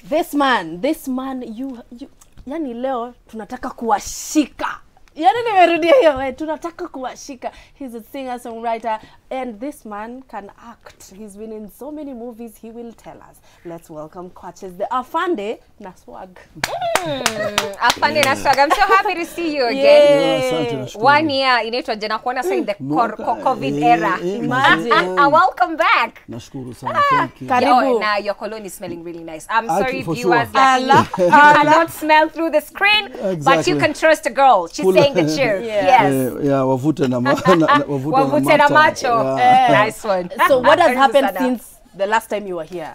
this man this man you, you yani leo tunataka kuwashika yani nimerudia hiyo we tunataka kuwashika he's a singer songwriter and this man can act he's been in so many movies he will tell us let's welcome Kwatches the afande na swag Afande na swag. I'm so happy to see you again. Yeah. asante nashukuru. One year inaitwa jana kuona sa in the cor- Mwaka- co- covid eh, era. eh, Imagine. mazee. Welcome back. nashukuru sana thank you. Karibu. Oh, now your cologne is smelling really nice. I'm Ah, sorry, for viewers, sure. lakini Allah, you cannot smell through the screen, but you Exactly. can trust a girl. She's Full- saying the truth. Yeah. Yes. Eh, yeah, wavute na, ma, na, na wavute, Wavute na macho. Yeah. Nice one. so what has Karibu happened sana. since the last time you were here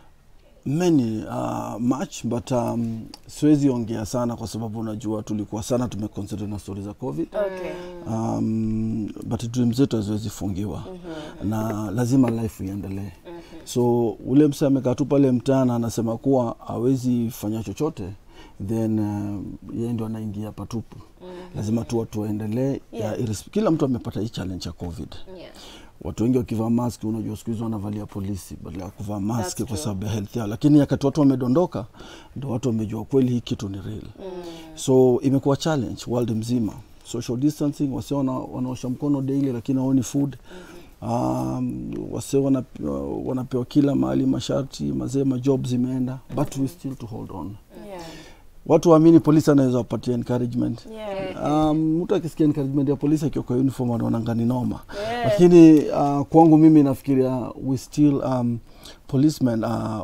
many uh, much but um, siwezi ongea sana kwa sababu unajua tulikuwa sana tumeconcentrate na stori za covid okay um, but dream zetu haziwezi fungiwa na lazima life iendelee so ule mse amekaa tu pale mtaana anasema kuwa hawezi fanya chochote then uh, yeye ndio anaingia patupu lazima tu watu waendelee Yeah. yeah. kila mtu amepata hii challenge ya covid Yeah. watu wengi wakivaa maski unajua siku hizi wanavalia polisi badala ya kuvaa maski That's kwa true. sababu ya health yao lakini wakati watu wamedondoka ndo watu wamejua kweli hii kitu ni real so imekuwa challenge world mzima social distancing wase wana, wanaosha mkono daily lakini waoni food um, wase wana, wanapewa kila mahali masharti mazee majob zimeenda but we still to hold on yeah watu waamini polisi anaweza wapatia encouragement yeah Um, mtu akisikia encouragement ya polisi akiwa kwa uniform anaonanga ni noma lakini uh, kwangu mimi nafikiria we still um, policemen uh, uh,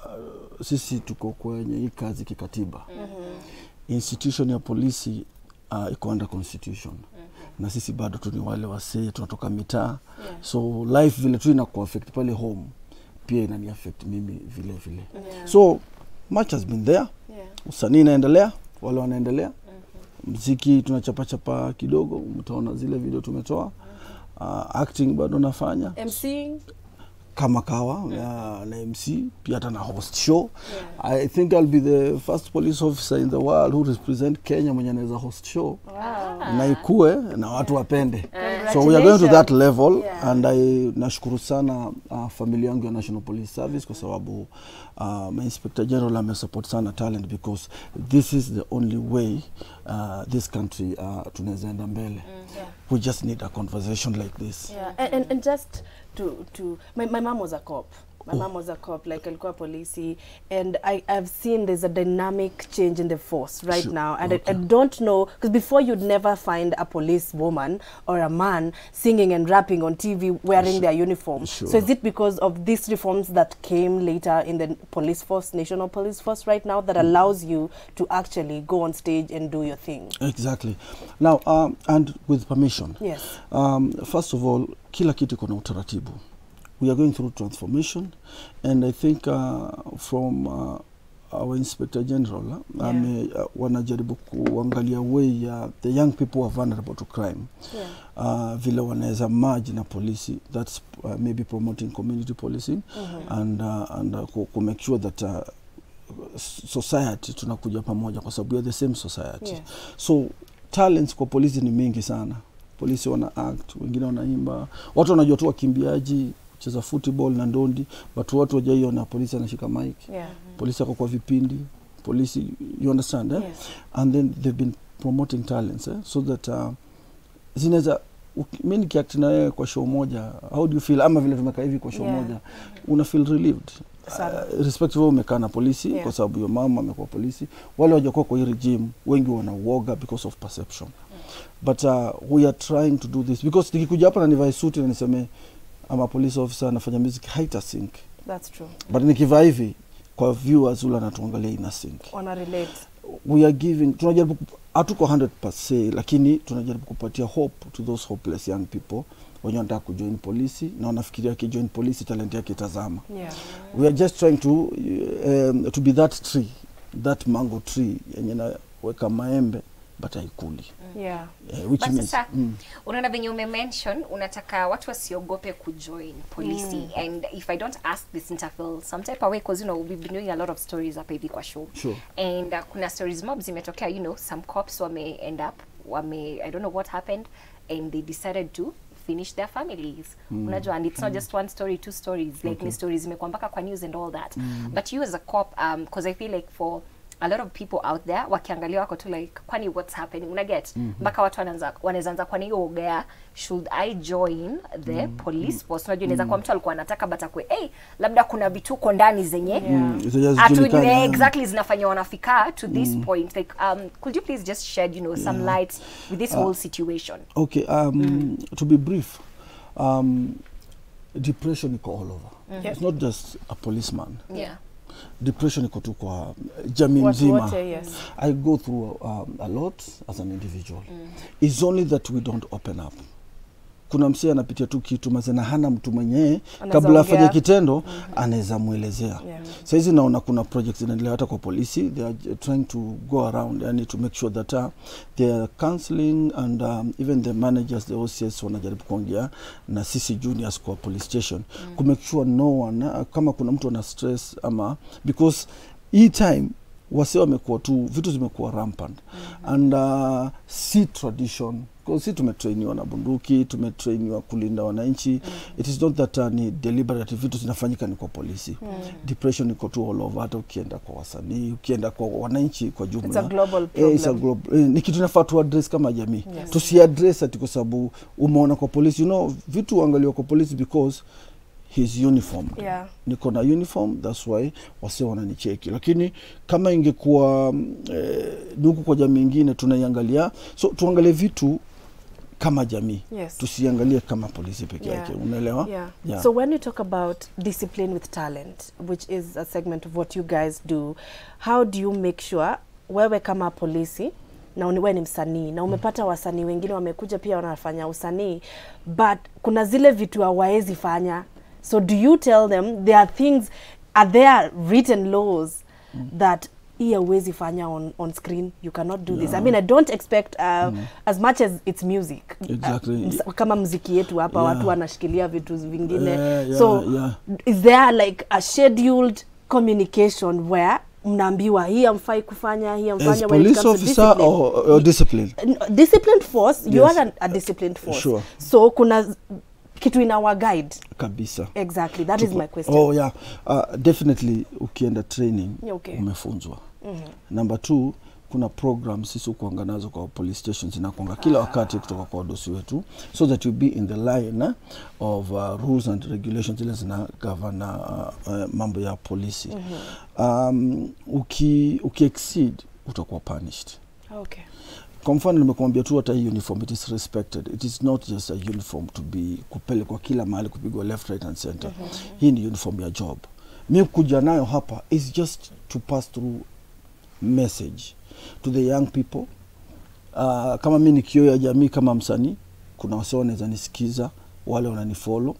sisi tuko kwenye hii kazi kikatiba institution ya polisi uh, iko under constitution na sisi bado tu ni wale wasee tunatoka mitaa so life vile tu inaku affect pale home pia inani affect mimi vile vile Yeah. so much has been there yeah usanii inaendelea wale wanaendelea mziki tunachapachapa kidogo mtaona zile video tumetoa uh, acting bado nafanya mcing kama kawa uh, na mc pia hata na host show i think i'll be the first police officer in the world who represent kenya mwenye anaweza host show wow na ikue na watu wapende so we are going to that level Yeah. and I nashukuru sana uh, familia yangu ya National Police Service kwa sababu uh, my inspector general amesupport sana talent because this is the only way uh, this country uh, tunaweza enda mbele we just need a conversation like this Yeah, and, and, and just to to my, my mom was a cop. My mom was a cop, like alikuwa polisi, and I I've seen there's a dynamic change in the force right Sure, now, and I, I okay. don't know because before you'd never find a police woman or a man singing and rapping on TV wearing their uniform. So Sure. is it because of these reforms that came later in the police force, national police force right now, that allows you to actually go on stage and do your thing? exactly now um, and with permission Yes. Um, first of all, kila kitu iko na utaratibu. We are going through transformation and I think uh, from uh, our inspector general uh, Yeah. ame, uh, wanajaribu kuangalia way ya uh, the young people who are vulnerable to crime Yeah. uh, vile wanaweza merge na polisi that's uh, maybe promoting community policing and, uh, and uh, ku, ku make sure that uh, s- society tunakuja pamoja kwa sababu we are the same society Yeah. so talents kwa polisi ni mingi sana polisi wana act wengine wanaimba watu wanajua tu wakimbiaji cheza football na ndondi but watu wajaiona polisi anashika mic Yeah. polisi ako kwa vipindi polisi you understand eh? Yes. and then they've been promoting talents eh? so that uh, zinaweza uki- mi nikiact na wewe kwa show moja how do you feel ama vile tumekaa hivi kwa show Yeah. moja una feel relieved Sana. uh, respective wewe umekaa na polisi Yeah. kwa sababu your mama amekuwa polisi wale wajakuwa kwa hii regime wengi wana uoga because of perception but uh, we are trying to do this because nikikuja hapa na nivae suti na niseme ama police officer anafanya music haita sync That's true. but nikivaa hivi kwa viewers ule anatuangalia ina sync Wanna relate. we are giving tunajaribu kup- hatuko 100 per se lakini tunajaribu kupatia hope to those hopeless young people wenye wanataka kujoin polisi na wanafikiria akijoin polisi talent yake itazama Yeah. we are just trying to um, to be that tree that mango tree yenye naweka maembe but haikuli Yeah. uh, which But means sasa mm, unaona venye umemention unataka watu wasiogope kujoin polisi and if i don't ask this interfel some type of way because you know we've been doing a lot of stories hapa hivi kwa show Sure. and uh, kuna stories mob zimetokea you know some cops wame end up wame i don't know what happened and they decided to finish their families unajua and it's not just one story two stories like ni stories zimekuwa mpaka kwa news and all that but you as a cop um because i feel like for a lot of people out there wakiangalia wako tu like kwani what's happening una get mpaka watu wanaanza wanaweza anza kwani hiyo ogea should i join the police force unajua inaweza kuwa mtu alikuwa anataka but akwe hey labda kuna vituko ndani zenye Yeah. Zenye Atu- hazijulikani, eh, yeah. exactly zinafanya wanafika to this point like um could you please just shed you know some light with this whole situation Okay, um, to be brief, um, depression iko all over. It's not just a policeman. yeah Depression iko tu kwa jamii Watu nzima. wote, yes. I go through um, a lot as an individual. It's only that we don't open up. Kuna msee anapitia tu kitu mazena hana mtu mwenyewe Anaweza kabla afanye ongea. kitendo anaweza mwelezea. Yeah. Saizi naona kuna projects zinaendelea hata kwa polisi they are j- trying to go around yani to make sure that uh, they are counseling and um, even the managers the OCS wanajaribu kuongea na sisi juniors kwa police station mm. ku make sure no one uh, kama kuna mtu ana stress ama because hii time wase wamekuwa tu vitu zimekuwa rampant mm-hmm. and uh, si tradition 'Cause si tumetrainiwa na bunduki tumetrainiwa kulinda wananchi mm-hmm. it is not that uh, ni deliberate vitu zinafanyika ni kwa polisi mm-hmm. depression iko tu all over hata ukienda kwa wasanii ukienda kwa wananchi kwa jumla It's a global Eh, it's a problem. global, eh, ni kitu inafaa tu address kama jamii Yes. tusiaddress ati kwa sababu umeona kwa polisi you know vitu uangaliwa kwa polisi because his uniform Yeah. niko na uniform that's why wase wananicheki lakini kama ingekuwa mm, eh, ni huku kwa jamii ingine tunaiangalia so tuangalie vitu kama jamii Yes. tusiangalie kama polisi peke Yeah. yake unaelewa Yeah. Yeah. So when you talk about discipline with talent, which is a segment of what you guys do, how do you make sure wewe kama polisi na uni- wewe ni msanii na umepata wasanii wengine wamekuja pia wanafanya usanii but kuna zile vitu hawaezi fanya so do you tell them there are things are there written laws that hii hauwezi fanya on, on screen you cannot do this i mean i don't expect uh, as much as it's music Exactly. uh, ms- kama mziki yetu hapa Yeah. watu wanashikilia vitu vingine Yeah, yeah, so yeah. is there like a scheduled communication where mnaambiwa hii amfai kufanya hii as amfanya when it police comes to officer discipline? or, or discipline N- disciplined force you Yes. are a, a disciplined force Sure. so kuna z- kitu in our guide kabisa exactly that is Tuko- my question Oh yeah, uh, definitely ukienda training Yeah, okay. umefunzwa. mm-hmm. Number two, kuna program sisi ukuanga nazo kwa police stations inakuanga kila wakati kutoka kwa wadosi wetu so that you be in the line eh, of uh, rules and regulations zile zina govern uh, uh, mambo ya polisi. mm-hmm. um, uki, uki exceed utakuwa punished okay kwa mfano nimekwambia tu hata hii uniform it is respected it is not just a uniform to be kupelekwa kila mahali kupigwa left right and center mm -hmm. hii ni uniform ya job mi kuja nayo hapa is just to pass through message to the young people uh, kama mi ni kioo ya jamii kama msanii kuna wase wanaweza nisikiza wale wananifollow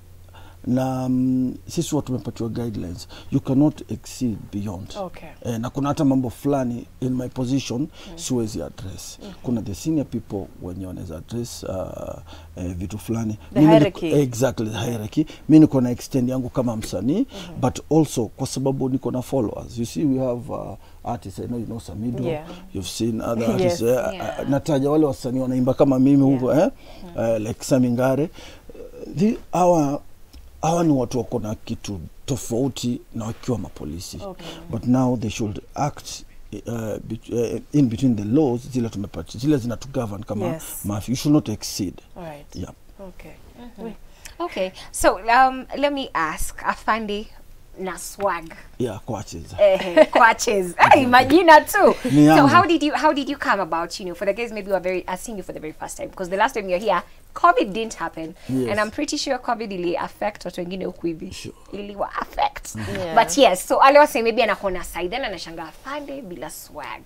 na um, sisi watu tumepatiwa guidelines you cannot exceed beyond Okay. eh, na kuna hata mambo fulani in my position mm. siwezi address mm -hmm. kuna the senior people wenye wanaweza address uh, eh, vitu fulani The Mimi niko- hierarchy. exactly the hierarchy mi niko na extend yangu kama msanii mm -hmm. but also kwa sababu niko na followers you see we have uh, artists I know you know Samido Yeah. you've seen other Yes. artists eh, Yeah. uh, nataja wale wasanii wanaimba kama mimi huko eh uh, like Samingare the hawa hawa ni watu wako na kitu tofauti na wakiwa mapolisi Okay. but now they should act uh, bet- uh, in between the laws zile tumepati zile zinatugovern kama Yes. mafia you should not exceed all right yeah okay Wait. okay so um let me ask afandi na swag yeah coaches eh, quaches hey, majina too Ni so yangu. how did you how did you come about you know for the guys maybe who are very are seeing you for the very first time because the last time you're here covid didn't happen Yes. and i'm pretty sure covid ili affect watu wengine huku hivi Sure. iliwa affect Yeah. but yes so ale wase maybe anakuona side then anashanga afande bila swag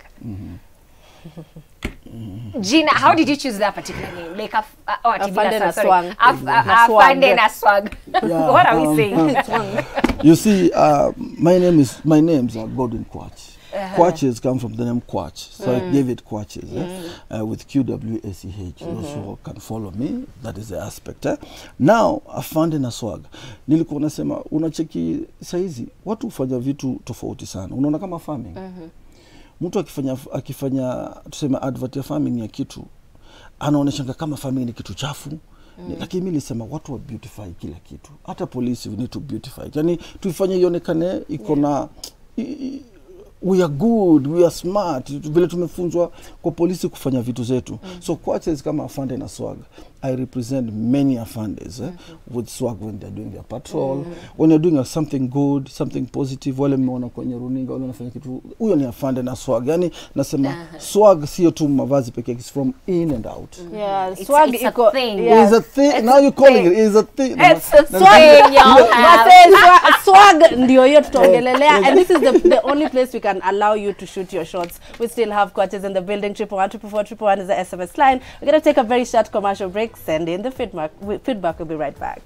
Gina, how did you choose that particular name? Like, af, uh, oh, ati bila Afande na sorry. swag. Af, uh, Na swag. afande na swag. Yeah, what are we um, saying? you see uh, my name is my names are Gordon Quach Quaches come from the name Quach so I gave it Quaches eh? uh, with Q-W-A-C-H those who can follow me that is the aspect eh? now afande na swag nilikuwa nasema unacheki saizi watu hufanya vitu tofauti sana unaona kama farming mtu akifanya akifanya tuseme advert ya farming ya kitu anaoneshanga kama farming ni kitu chafu Ni- lakini mi nisema watu wa beautify kila kitu hata polisi we need to beautify yani tuifanye ionekane iko na i- i- we are good we are smart vile tumefunzwa kwa polisi kufanya vitu zetu mm. so coaches kama afande na swag i represent many afandes eh, with swag when they're doing their patrol when you're doing a something good something positive wale mmeona kwenye runinga wale wanafanya kitu huyo ni afande na swag yani nasema swag sio tu mavazi pekee it's from in and out Yeah, It's- swag it's a iko thing. yeah. Is a thing It's now a you calling thing. it is a thing It's a Na- thing y'all have. Wase, swa- swag ndio hiyo tutaongelelea and this is the, the only place we can allow you to shoot your shots we still have coaches in the building triple one triple four triple one is the sms line we're going to take a very short commercial break send in the feedback we- feedback we'll be right back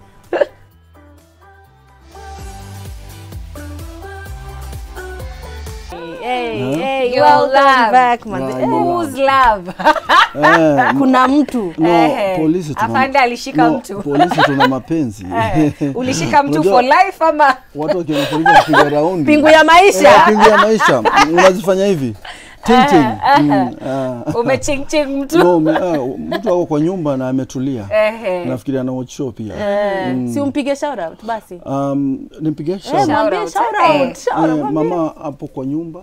Hey, hey, Your welcome love. back, man. Yeah, Eh, your Whose love? Eh, kuna mtu no, Ehe. polisi tuna- Afande alishika no, mtu. polisi tuna mapenzi Eh, Ulishika mtu Unajua, for life ama? watu wakiona polisi wakipiga raundi pingu ya maisha Eh, pingu ya maisha unazifanya hivi ting ting Mm, ah. Umechingching mtu? No, me- ah, mtu ako kwa nyumba na ametulia Ehe. nafikiri ana watch show pia Eh, si umpige shout out basi um, nimpige Eh, shout mwambie out. shout Eh. out, shout out, Eh, mwambie. mama hapo kwa nyumba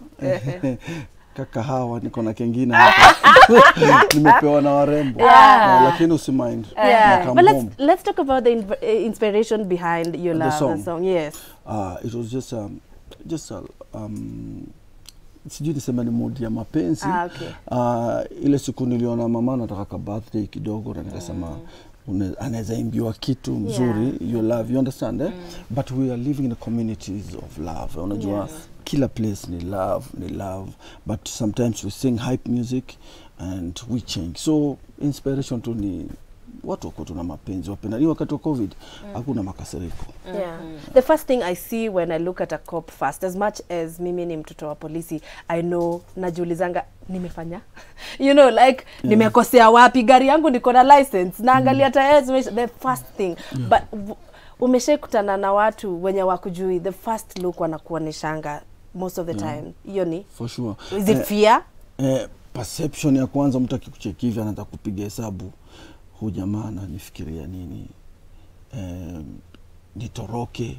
kaka hawa niko na kengine hapa. nimepewa na warembo Yeah. Eh, lakini usimind Yeah, Na but let's kambombo. let's talk about the inv- uh, inspiration behind your The love song. song. Yes. uh, it was just um, just a, um, sijui niseme ni mood ya mapenzi Ah, okay. uh, ile siku niliona mama nataka ka birthday kidogo na nikasema une- anaweza imbiwa kitu mzuri you love you understand eh? but we are living in the communities of love unajua Yes. kila place ni love ni love but sometimes we sing hype music and we change so inspiration tu ni watu wako tuna mapenzi wapenda ni wakati wa covid hakuna makasiriko Yeah. The first thing I see when I look at a cop first, as much as mimi ni mtoto wa polisi, I know najiulizanga nimefanya you know like nimekosea wapi gari yangu niko na license naangalia tires zimeisha- the first thing but w- umeshaikutana na watu wenye wakujui the first look wanakuoneshanga most of the time hiyo ni for sure is it Eh, fear eh, perception ya kwanza mtu akikucheki hivi anaanza kupiga hesabu huu jamaa ananifikiria nini eh, nitoroke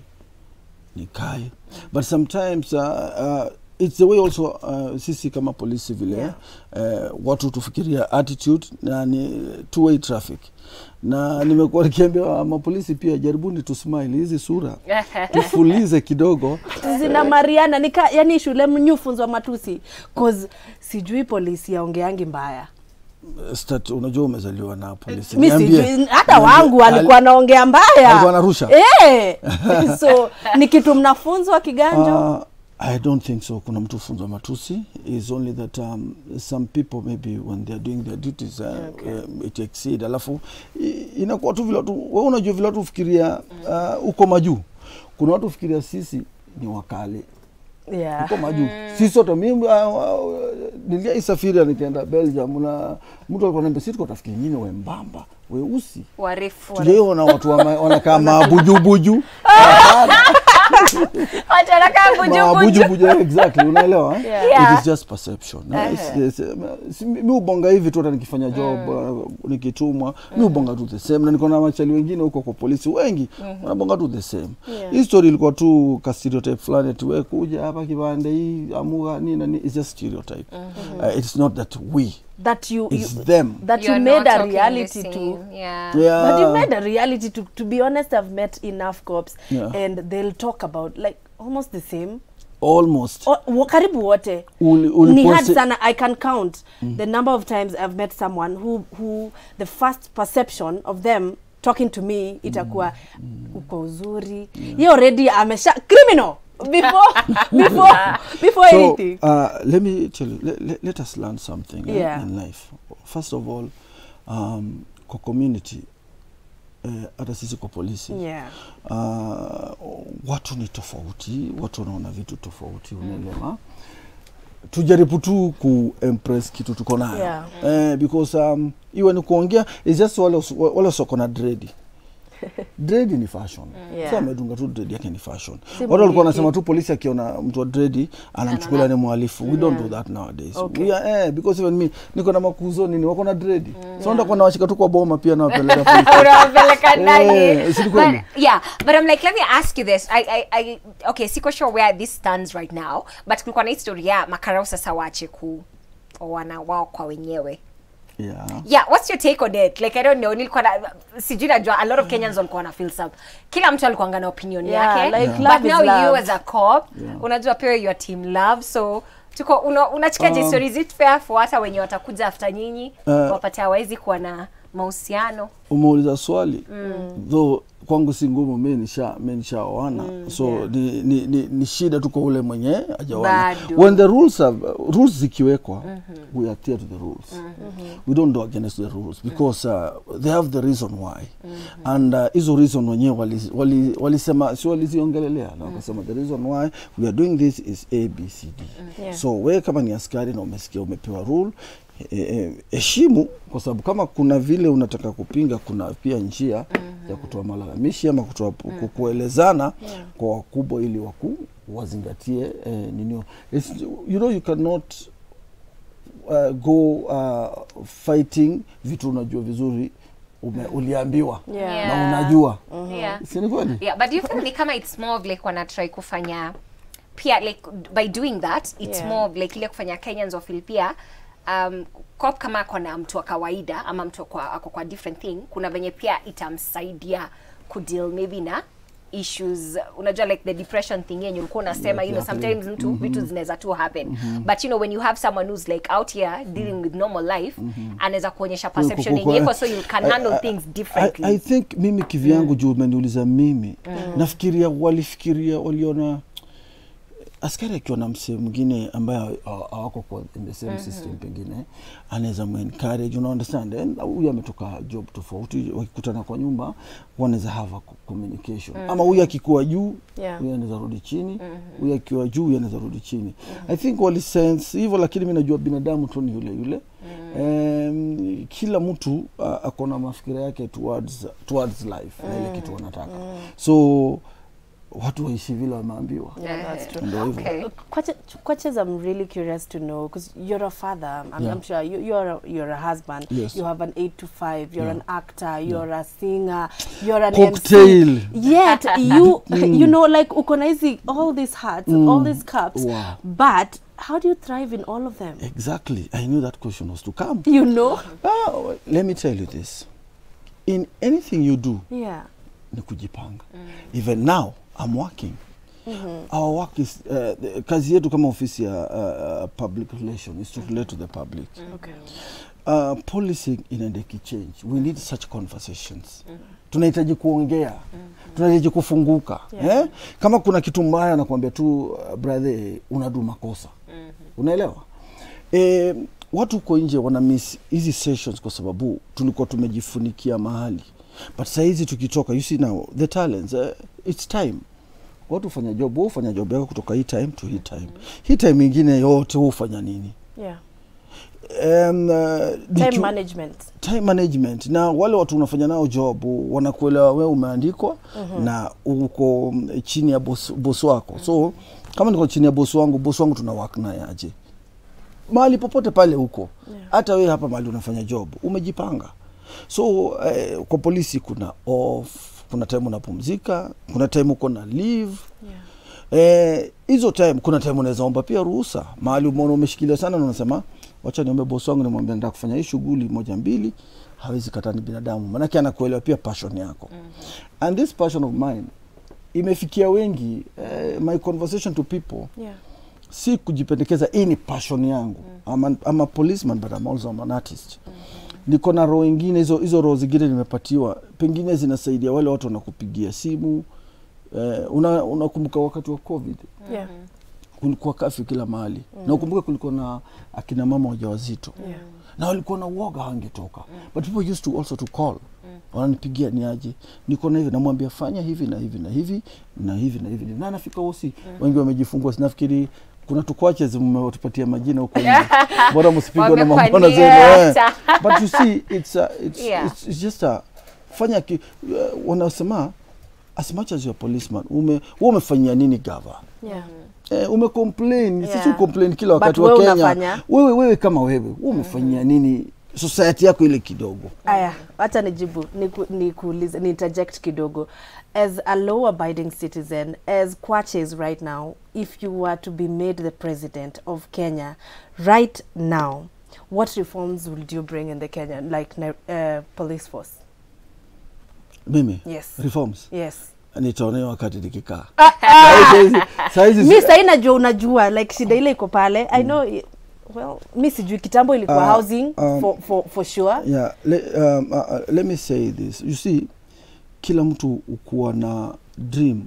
nikae but sometimes uh, uh, it's the way also uh, sisi kama polisi vile Yeah. eh, watu tufikiria attitude na ni two way traffic na nimekuwa nikiambia mapolisi pia jaribuni tu smile hizi sura tufulize kidogo zina mariana nika yani shule mnyufunzwa matusi cause sijui polisi yaongeangi mbaya Stat, unajua umezaliwa na polisi mi Niambie. sijui hata Niambie. wangu alikuwa anaongea mbaya Alikuwa anarusha? Eh. so ni kitu mnafunzwa kiganjo Uh, I don't think so. Kuna mtu funzwa matusi is only that um, some people maybe when they are doing their duties uh, Okay. um, it exceed. Alafu i- inakuwa tu vile watu wewe unajua vile watu fikiria uh, uko majuu. Kuna watu fikiria sisi ni wakale yeah. uko majuu. Sisi sote mimi uh, uh, niliaisafiri nikaenda Belgium na mtu alikuwa ananiambia sisi tuko tafikiri nyinyi wembamba weusi Warefu. tujaiona watu wama- wanakaa mabujubuju Watu wanakaa bujubuju. mabujubuju exactly unaelewa eh? Yeah. it is just perception eh? It's- it's, um, si- mi ubonga hivi tu hata nikifanya job uh, nikitumwa mi ubonga tu the same na niko na machali wengine huko kwa polisi wengi wanabonga tu the same Yeah. hii story ilikuwa tu ka stereotype fulani ati we kuja hapa kibande hii amuga nini na nini it's just stereotype uh, it's not that we that you, you it's them that you You're made not a talking the reality same. to Yeah. yeah But you made a reality to to be honest I've met enough cops Yeah. and they'll talk about like almost the same almost o, wo- karibu wote Uli- ni uliposti- hard sana i can count the number of times i've met someone who who the first perception of them talking to me itakuwa uko uzuri ye already amesha criminal before before before so anything uh, let me tell you let, let, let us learn something eh, Yeah. in life first of all um, kwa community eh, hata sisi kwa polisi yeah uh, watu ni tofauti watu wanaona vitu tofauti unaelewa tujaribu tu kuimpress kitu tuko nayo Yeah. eh, because um, iwe ni kuongea is just wale wale wasioko na dredi dread ni fashion Yeah. so amedunga tu dread yake ni fashion Si watu walikuwa mliki. wanasema tu polisi akiona mtu wa dread anamchukulia ni mhalifu we don't Yeah. do that nowadays Okay. we are, eh, because even me niko na makuzo nini wako na dread so ndio nawashika tu kwa boma pia nawapeleka police. unawapeleka ndani Eh, si ni kweli? But- yeah but i'm like let me ask you this I, I, I, okay siko sure where this stands right now but kulikuwa na historia ya makarau sasa waache ku wana wao kwa wenyewe yeah. yeah what's your take on it like i don't know nilikuwa na sijui najua a lot of kenyans walikuwa na feel some kila mtu alikuwa na opinion Yeah, yake like but love is now you love. as a cop Yeah. unajua pia your team love so tuko una, unachikaje Um, story is it fair for hata wenye watakuja after nyinyi Uh, wapate hawawezi kuwa na mahusiano umeuliza swali though kwangu si ngumu mi nisha mi nishaoana so yeah. ni, ni, ni, ni shida tu kwa ule mwenye ajaoana Bado. when the rules are, rules zikiwekwa we adhere to the rules we don't do against the rules because uh, they have the reason why and uh, hizo reason wenyewe walisema wali, walisema si waliziongelelea na wakasema the reason why we are doing this is abcd Yeah. so we kama ni askari na umesikia umepewa rule heshimu e, kwa sababu kama kuna vile unataka kupinga kuna pia njia ya kutoa malalamishi ama kutoa ku- kuelezana Yeah. kwa wakubwa ili waku wazingatie eh, ninio It's, you know you cannot uh, go uh, fighting vitu unajua vizuri ume, uliambiwa Yeah. na unajua yeah si ni kweli yeah but do you feel ni kama it's more of like wanatry kufanya pia like by doing that it's Yeah. more of like ile kufanya kenyans wafil pia um, cop kama ako na mtu wa kawaida ama mtu kwa, ako kwa different thing kuna venye pia itamsaidia kudeal maybe na issues unajua like the depression thing yenye ulikuwa unasema you know Exactly. sometimes mtu vitu zinaweza tu happen but you know when you have someone who's like out here dealing with normal life anaweza kuonyesha perception Ku- ku- ku- yenye iko so you can I- handle I- things I, differently I think mimi kivyangu juu umeniuliza mimi nafikiria walifikiria waliona askari akiwa na msee mwingine ambaye hawa- hawako kwa in the same system pengine anaweza muencourage una understand And huyu ametoka job tofauti wakikutana kwa nyumba wanaweza have a co- communication ama huyu akikuwa juu Yeah. huyu anaweza rudi chini huyu akiwa juu huyu anaweza rudi chini i think walisense hivyo lakini mi najua binadamu tu ni yule yule um, kila mtu uh, ako na mafikira yake towards, towards life na ile kitu wanataka so watu waishi vile wameambiwa Yeah, that's true. Ndio hivyo. okay Kwache, Kwaches, I'm really curious to know because you're a father. I'm, Yeah. I'm sure you, you're a, you're a husband. Yes. You have an eight to five. You're Yeah. an actor. You're a singer. You're an Cocktail. MC. Yet you you know like uko na hizi all these hats, all these cups. Wow. But how do you thrive in all of them? exactly i knew that question was to come You know? ah, let me tell you this in anything you do Yeah. ni kujipanga even now i'm working our work is uh, the, kazi yetu kama ofisi ya uh, uh, public relation is to relate to the public Okay. uh, policing inaenda ikichange we need such conversations tunahitaji kuongea tunahitaji kufunguka Yeah. eh? kama kuna kitu mbaya nakwambia tu uh, brother unadu makosa unaelewa e, watu huko nje wana miss hizi sessions kwa sababu tulikuwa tumejifunikia mahali but sahizi tukitoka you see now the talents uh, it's time watu hufanya job wewe hufanya job yako kutoka hii time to hii time hii time ingine yote wewe hufanya nini Yeah. um, uh, Time DQ management. time management na wale watu unafanya nao job wanakuelewa wewe umeandikwa na uko mm, chini ya boss, boss wako so kama niko chini ya boss wangu boss wangu tuna work naye aje mahali popote pale huko hata wewe hapa mahali unafanya job umejipanga so eh, kwa polisi kuna off kuna time unapumzika kuna time uko na leave Yeah. Eh, hizo time kuna time unaweza omba pia ruhusa mahali umeona umeshikilia sana na unasema wacha niombe bosi wangu nimwambia nataka kufanya hii shughuli moja mbili hawezi kataa ni binadamu maanake anakuelewa pia passion yako and this passion of mine imefikia wengi eh, my conversation to people Yeah. si kujipendekeza hii ni passion yangu I'm, an, I'm a policeman but I'm also an artist niko na roho ingine hizo hizo roho zingine nimepatiwa pengine zinasaidia wale watu wanakupigia simu eh, una- unakumbuka wakati wa covid Yeah. kulikuwa kafyu kila mahali na ukumbuke kulikuwa na akina mama wajawazito Yeah. na walikuwa na uoga hangetoka but people used to also to call wananipigia ni aje niko na hivi namwambia fanya hivi na hivi na hivi na hivi na hivi na anafika hosi wengi wamejifungua sinafikiri kuna tukwache mmewatupatia majina huko nje bora msipigwe na mambona zenu eh. Wamekuaniata. but you see it's, a, it's, Yeah. it's, it's just a fanya ki, uh, wanasema as much as you're a policeman ume wewe umefanyia nini gava yeah. Eh, umecomplain Yeah. sisi complain kila wakati But wa wewe Kenya. unafanya. Wewe wewe kama wewe wewe umefanyia nini society yako ile kidogo? aya wacha nijibu niku- nikuulize ni interject kidogo as a law abiding citizen as Kwaches right now if you were to be made the president of Kenya right now what reforms would you bring in the Kenya like uh, police force Mimi yes reforms yes nitaonea wakati nikikaa. Saizi- Saizi mi sahii najua unajua like shida ile iko pale i know i- well mi sijui kitambo ilikuwa Ah, housing um, for, for, for sure yeah, le, um, uh, uh, let me say this you see kila mtu ukuwa na dream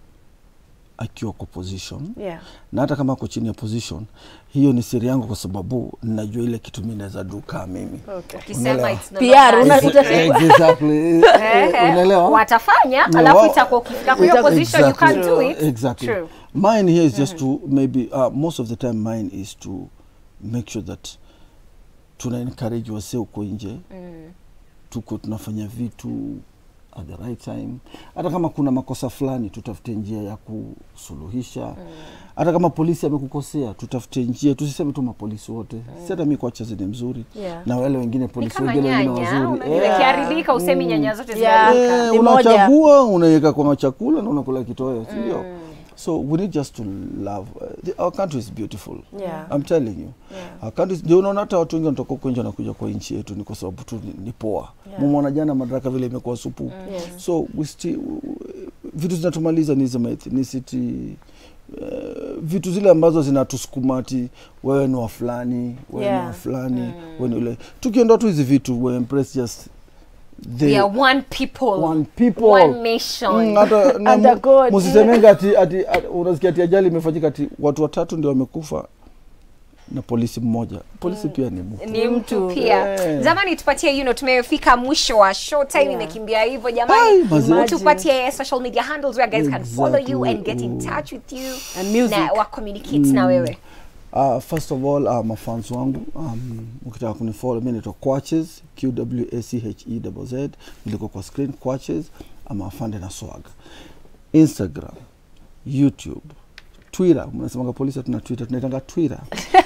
akiwa kwa position yeah na hata kama ako chini ya position hiyo ni siri yangu kwa sababu ninajua ile kitu mi naweza duka mimi okay. Ukisema Unaelewa. it's no PR, longer una- a uta- secret. exactly Ehe. unaelewa watafanya Yeah, alafu wao- itakuwa ukifika kwa hiyo Ita- position you Exactly. can't do it exactly True. mine here is just to maybe uh, most of the time mine is to make sure that tuna encourage wase uko nje Mm. tuko tunafanya vitu at the right time hata kama kuna makosa fulani tutafute njia ya kusuluhisha hata kama polisi amekukosea tutafute njia tusiseme tu mapolisi wote si hata mi kwachazi ni mzuri Yeah. na wale wengine ni polisi kama wengine wengine nyanya wazuri unajua Eh, ikiharibika usemi nyanya zote Yeah. zimeharibika Eh, Ni moja. unachagua unaweka kwa chakula na unakula kitoweo si ndio so we need just to love uh, the, our country is beautiful Yeah. I'm telling you Yeah. our country is- ndio unaona hata watu wengi wanatoka huko nje wanakuja kwa nchi yetu ni kwa sababu tu ni, ni poa Yeah. mumona jana madaraka vile imekuwa supu Yes. so we still, vitu zinatumaliza ni hizi ma ethnicity Uh, vitu zile ambazo zinatusukuma ati wewe ni wa fulani wewe ni Yeah. wa fulani wewe ni ule tukiondoa tu hizi vitu we embrace just the we are one people one people one nation Mm, hata na Under mu- God. msisemenga ati, ati, ati unasikia ati ajali imefanyika ati watu watatu ndio wamekufa na polisi mmoja polisi pia ni mtu ni mtu pia Eh. jamani tupatie you know, tumefika mwisho wa show time Yeah. imekimbia hivyo Ai, jamani mazee. tupatie social media handles where guys can follow you and get in Exactly. touch with you And music. na wa communicate na wewe Uh, first of all uh, mafans wangu um, ukitaka kunifollow mi naitwa Quaches Q W A C H E Z Z niliko kwa screen Quaches ama afande na swag Instagram YouTube Twitter mnasemaga polisi hatuna Twitter tunaitanga Twitter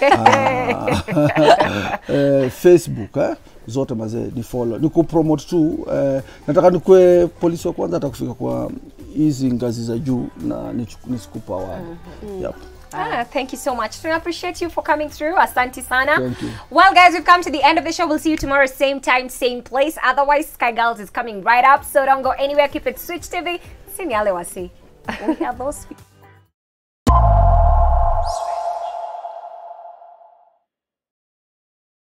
Ah, eh, Facebook eh? zote mazee ni follow ni kupromote tu eh, nataka nikue polisi wa kwanza hata kufika kwa hizi ngazi za juu na nichu- nisikupa award yep. Ah, thank you so much. We appreciate you for coming through. Asante sana. Thank you. Well, guys, we've come to the end of the show. We'll see you tomorrow, same time, same place. Otherwise, Sky Girls is coming right up. So don't go anywhere. Keep it switched TV. Sini ale wasi. We are those people.